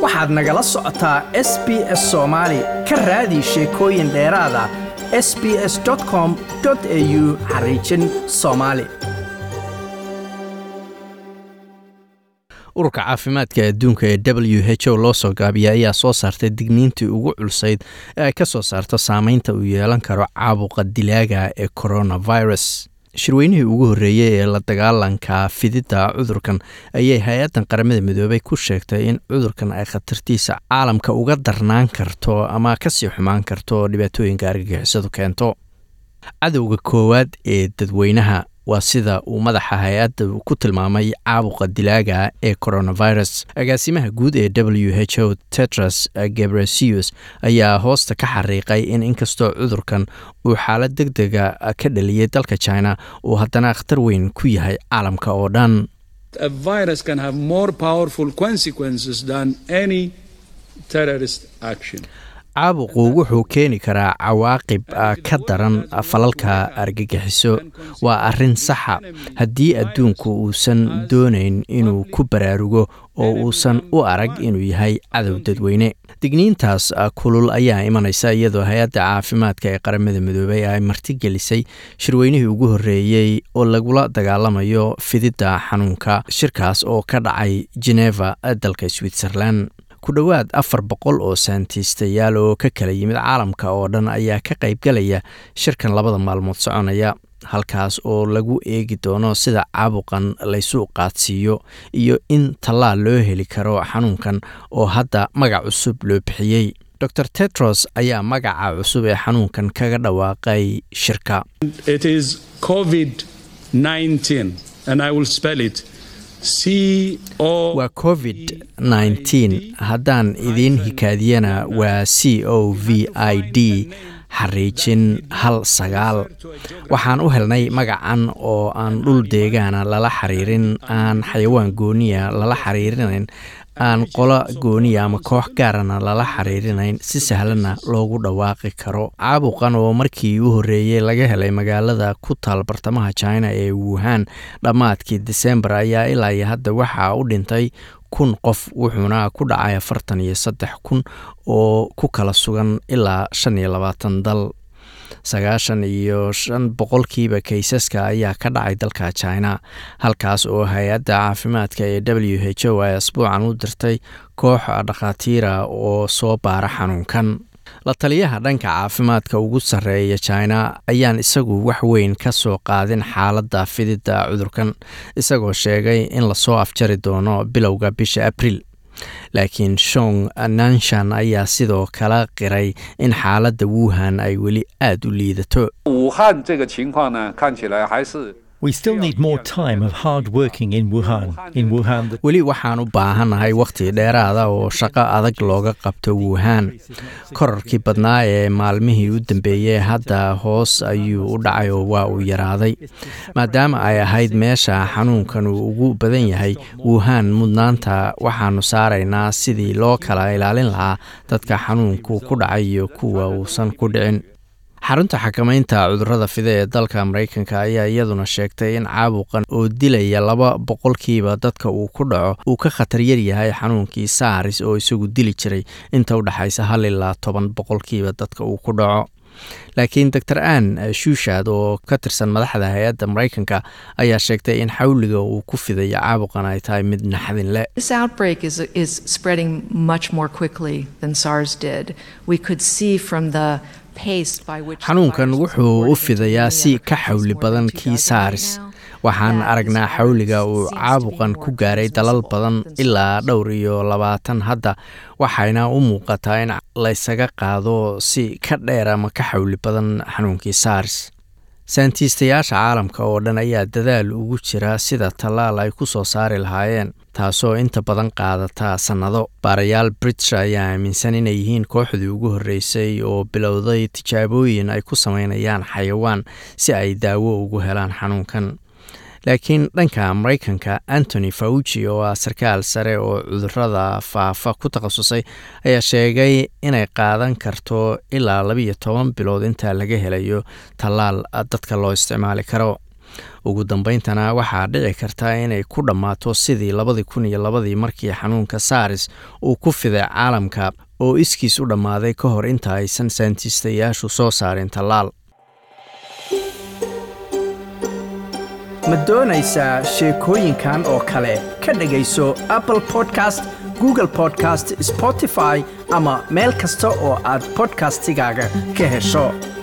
waxaad nagala socotaa s b s soomaali ka raadi sheekooyin dheeraada s b s com au xariijin soomaali ururka caafimaadka adduunka ee w h o loo soo gaabiya ayaa soo saartay digniintii ugu culsayd ee ay ka soo saarto saameynta uu yeelan karo caabuqa dilaaga ee coronavirus shirweynihii ugu horreeyey ee la dagaalanka fididda cudurkan ayay hay-addan qaramada midoobay ku sheegtay in cudurkan ay khatartiisa caalamka uga darnaan karto ama kasii xumaan karto dhibaatooyinka argagixisadu keento cadowga koowaad ee dadweynaha waa sida uu madaxa hay-adda ku tilmaamay caabuqa dilaaga ee coronavirus agaasimaha guud ee w h o tetras gebresius ayaa hoosta ka xariiqay in inkastoo cudurkan uu xaalad deg dega ka dhaliyey dalka china uu haddana akhtar weyn ku yahay caalamka oo dhan caabuqu wuxuu keeni karaa cawaaqib ka daran falalka argagixiso waa arrin saxa haddii adduunku uusan doonayn inuu ku baraarugo oo uusan u arag inuu yahay cadow dadweyne digniintaas kulul ayaa imanaysa iyadoo hay-adda caafimaadka ee qaramada midoobay ay martigelisay shirweynihii ugu horreeyey oo lagula dagaalamayo fididda xanuunka shirkaas oo ka dhacay geneva dalka switzerland ku dhowaad afar boqol oo saantiistayaal oo ka kala yimid caalamka oo dhan ayaa ka qaybgalaya shirkan labada maalmood soconaya halkaas oo lagu eegi doono sida caabuqan laysu qaadsiiyo iyo in tallaal loo heli karo xanuunkan oo hadda magac cusub loo bixiyey dor tetros ayaa magaca cusub ee xanuunkan kaga dhawaaqay shirka waa covid nneteen haddaan idiin hikaadiyana waa c o v i d xariijin hal sagaal waxaan u helnay magacan oo aan dhul deegaana lala xiriirin aan xayawaan gooniya lala xiriirinayn aan qolo gooniya ama koox gaarana lala xiriirinayn si sahlanna loogu dhawaaqi karo caabuqan oo markii u horreeyey laga helay magaalada ku taal bartamaha china ee wuhan dhammaadkii desembar ayaa ilaa iyo hadda waxaa u dhintay kun qof wuxuuna ku dhacay afartan iyo saddex kun oo ku kala sugan ilaa shan iyo labaatan dal sagaashan iyo shan boqolkiiba kaysaska ayaa ka dhacay dalka china halkaas oo hay-adda caafimaadka ee w h o ay asbuucan u dirtay koox dhakhaatiira oo soo baara xanuunkan la taliyaha dhanka caafimaadka ugu sarreeya china ayaan isagu wax weyn ka soo qaadin xaaladda fididda cudurkan isagoo sheegay in lasoo afjari doono bilowga bisha abriil laakiin shong nanshan ayaa sidoo kala qiray in xaaladda wuhan ay weli aada u liidato weli waxaan u baahannahay wakhti dheeraada oo shaqo adag looga qabto wuhan korarkii badnaa ee maalmihii u dambeeyey hadda hoos ayuu u dhacay oo waa uu yaraaday maadaama ay ahayd meesha xanuunkan uu ugu badan yahay wuhan mudnaanta waxaanu saaraynaa sidii loo kala ilaalin lahaa dadka xanuunku ku dhacay iyo kuwa uusan ku dhicin xarunta xakamaynta cudurrada fida ee dalka maraykanka ayaa iyaduna sheegtay in caabuqan oo dilaya laba boqolkiiba dadka uu ku dhaco uu ka khatar yar yahay xanuunkii saaris oo isagu dili jiray inta u dhexaysa hal ilaa toban boqolkiiba dadka uu ku dhaco laakiin dor ann shuushad oo ka tirsan madaxda hay-adda maraykanka ayaa sheegtay in xawliga uu ku fidayo caabuqan ay tahay mid naxdin leh xanuunkan wuxuu u fidayaa si ka xawli badan kii saaris waxaan aragnaa xawliga uu caabuqan ku gaaray dalal badan ilaa dhowr iyo labaatan hadda waxayna u muuqataa in laysaga qaado si ka dheer ama ka xawli badan xanuunkii saaris saantiistayaasha caalamka oo dhan ayaa dadaal ugu jira sida tallaal ay ku soo saari lahaayeen taasoo inta badan qaadata sannado baarayaal british ayaa aaminsan inay yihiin kooxdii ugu horreysay oo bilowday tijaabooyin ay ku sameynayaan xayawaan si ay daawo ugu helaan xanuunkan laakiin dhanka maraykanka antony fauci oo ah sarkaal sare oo cudurada faafa ku takhasusay ayaa sheegay inay qaadan karto ilaa labiiyo toban bilood intaa laga helayo tallaal dadka loo isticmaali karo ugu dambayntana waxaa dhici karta inay ku dhammaato sidii labadii kun iyo labadii markii xanuunka saaris uu ku fiday caalamka oo iskiis u dhammaaday ka hor inta aysan sayntiistayaashu soo saarin tallaal ma doonaysaa sheekooyinkan oo kale ka dhegayso apple podcast google podcast spotify ama meel kasta oo aad podcastigaaga ka hesho